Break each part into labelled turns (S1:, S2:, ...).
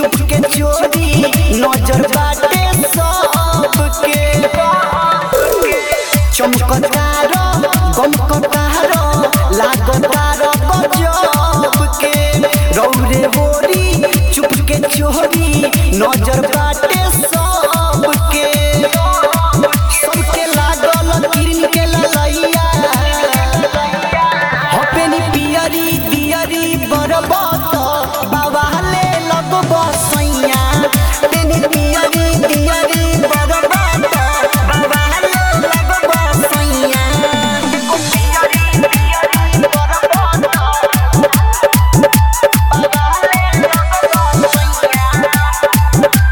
S1: चुप के चोरी नजर बाटे सबके चमकतार गमकतार लागतार गजब के रौरे बोरी चुप के चोरी नजर बाटे सबके सबके लागल किरण के ललैया हपेनी पियरी दियरी बरबत बाबाले लगब सैया पेनी पियरी दियरी बरबत बाबाले लगब सैया पियरी दियरी बरबत बाबाले लगब सैया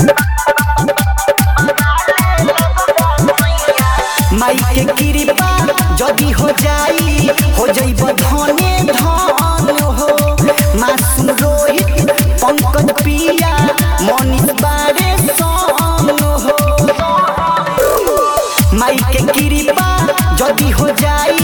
S1: माई के कृपा जदी हो जाई हो जइब धने धन हो मासूम रोहित पंकज पिया मनीष बारे सन हो माई के कृपा जदी हो जाई